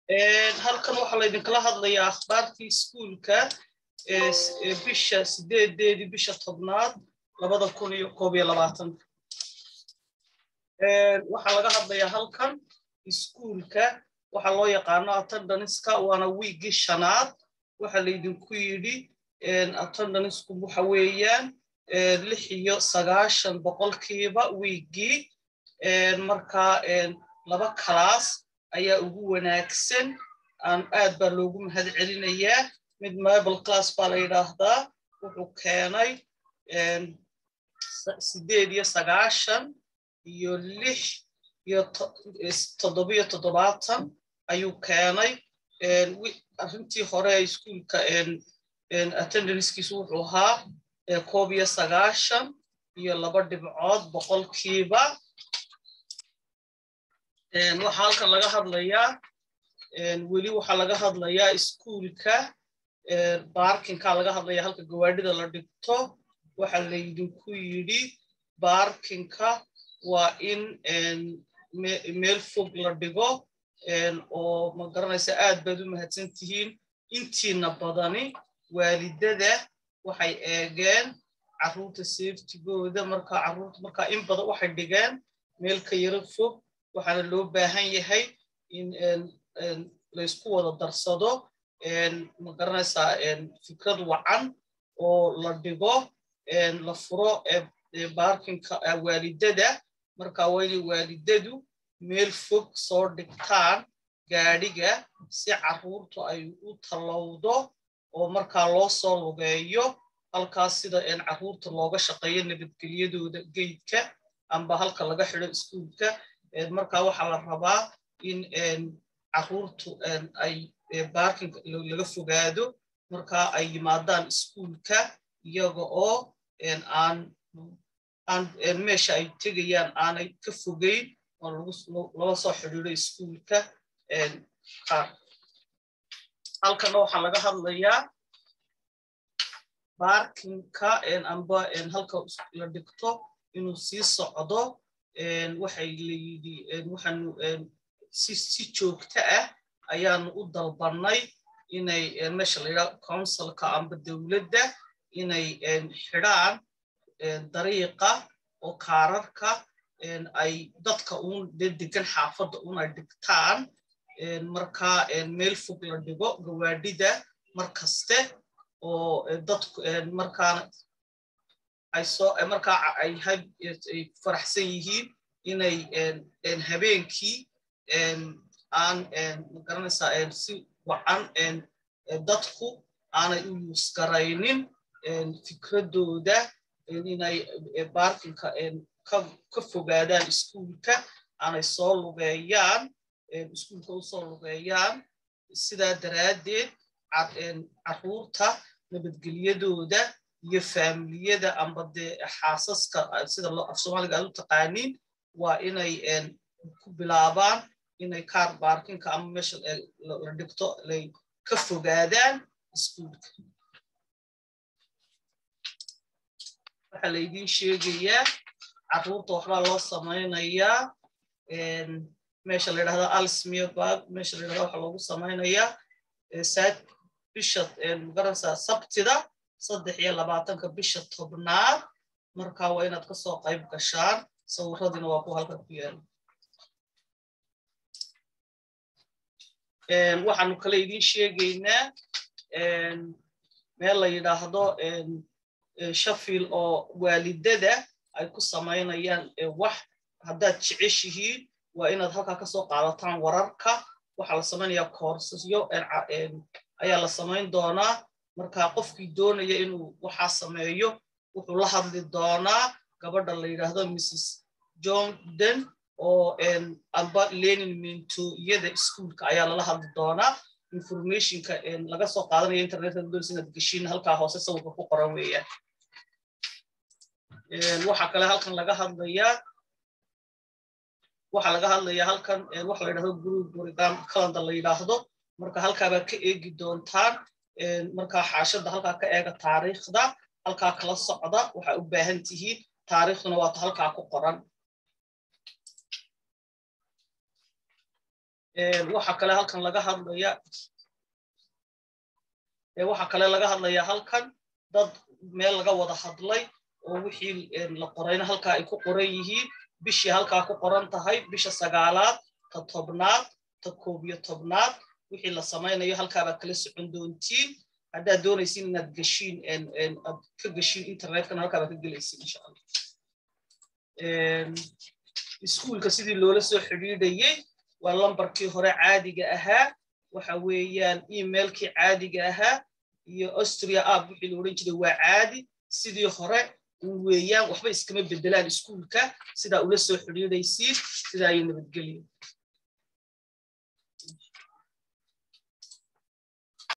halkan waxaa laydinkala hadlayaa akhbaartii iskuulka bisha sideedeedii bisha tobnaad labada kun iyo koob iyo labaatanka waxaa laga hadlayaa halkan iskuulka waxaa loo yaqaano attendanska waana wiiggii shanaad waxaa laydinku yidhi attendansku waxa weeyaan lix iyo sagaashan boqolkiiba wiiggii markaa laba kalaas ayaa ugu wanaagsan aad baa loogu mahad celinayaa mid mibal class baa la yidhaahdaa wuxuu keenay sideed iyo sagaashan iyo lix iyo toddobiyo toddobaatan ayuu keenay arrintii hore iskuulka attendanskiisu wuxuu ahaa koob iyo sagaashan iyo laba dhibcood boqolkiiba waxaa halkan laga hadlayaa weli waxaa laga hadlayaa iskuulka baarkinka laga hadlaya halka gawaadhida la dhigto waxa laydinku yidhi baarkinka waa in meel fog la dhigo oo ma garanaysa aad baad u mahadsan tihiin intiina badani waalidada waxay eegeen carruurta safetigooda markaa carruurta markaa in badan waxay dhigeen meel ka yaro fog waxaana loo baahan yahay in laysku wada darsado ma garanaysaa fikrad wacan oo la dhigo la furo baarkinka waalidada marka waa inay waalidadu meel fog soo dhigtaan gaadhiga si carruurtu ay u tallowdo oo markaa loo soo lugeeyo halkaas sida carruurta looga shaqeeyo nabadgelyadooda geydka amba halka laga xido iskuulka marka waxaa la rabaa in carruurtu ay baarkinka laga fogaado marka ay yimaadaan iskuulka iyaga oo aan meesha ay tegayaan aanay ka fogeyn oo lala soo xidhiido iskuulka qaar halkana waxaa laga hadlayaa baarkinka amba halka la dhigto inuu sii socdo waxay layidhi waxaanu si joogto ah ayaanu u dalbannay inay meesha la yidhaha counsilka amba dowladda inay xidhaan dariiqa oo kaararka ay dadka uun dee degan xaafadda un ay dhigtaan markaa meel fog la dhigo gawaadhida mar kaste oo dadku markaana ay soo markaa ay faraxsan yihiin inay habeenkii aan magaranaysaa si wacan dadku aanay u yuusgaraynin fikradooda inay baarkinka ka fogaadaan iskuulka aanay soo lugeeyaan iskuulka u soo lugeeyaan sidaa daraaddeed carruurta nabadgelyadooda iyo faamiliyada amba dee xaasaska sida af soomaaliga aad u taqaaniin waa inay ku bilaabaan inay kaar baarkinka ama meesha la dhigto ay ka fogaadaan iskuulka waxaa laydiin sheegayaa carruurta waxbaa loo samaynayaa meesha la yidhahda alsmiabag meesha la yidhahda waxaa loogu samaynayaa saad bisha magaranaysaa sabtida saddex iyo labaatanka bisha tobnaad marka waa inaad kasoo qayb gashaan sawiradiina waa ku halkan ku yaala waxaanu kale idiin sheegaynaa meel la yidhaahdo shaffield oo waalidada ay ku samaynayaan wax haddaad jeceshihiin waa inaad halkaa kasoo qaadataan wararka waxaa la samaynayaa koorsasyo ayaa la samayn doonaa marka qofkii doonaya inuu waxaa sameeyo wuxuu la hadli doonaa gabadha la yidhaahdo mrs jordan oo amba lenin mintooyada iskuolka ayaa lala hadli doonaa informationka laga soo qaadanaya internetka doonaysa inaad geshiin halkaa hoose sawirka ku qoran weeyaan waxaa kale halkan laga hadlayaa waxaa laga hadlayaa halkan waxa la yidhahdo group program calendar la yidhaahdo marka halkaabaa ka eegi doontaan markaa xaashada halkaa ka eega taariikhda halkaa kala socda waxaa u baahan tihiin taariikhduna waata halkaa ku qoran waxa kale halkan laga hadlaya waxa kale laga hadlaya halkan dad meel laga wada hadlay oo wixii la qorayna halkaa ay ku qoran yihiin bishii halkaa ku qoran tahay bisha sagaalaad ta tobnaad ta koob iyo tobnaad wixii la samaynayo halkaabaad kala socon doontiin haddaad doonaysin inaad geshiin aad ka geshiin internetkana halkaabaad ka gelaysin insha allah iskuulka sidii loola soo xidhiidhayey waa lambarkii hore caadiga ahaa waxa weeyaan emailkii caadiga ahaa iyo austria app wixii la odhan jiray waa caadi sidii hore weeyaan waxba iskama bedelaan iskuulka sidaa ula soo xidhiidhaysiin sidaa ayay nabadgelyo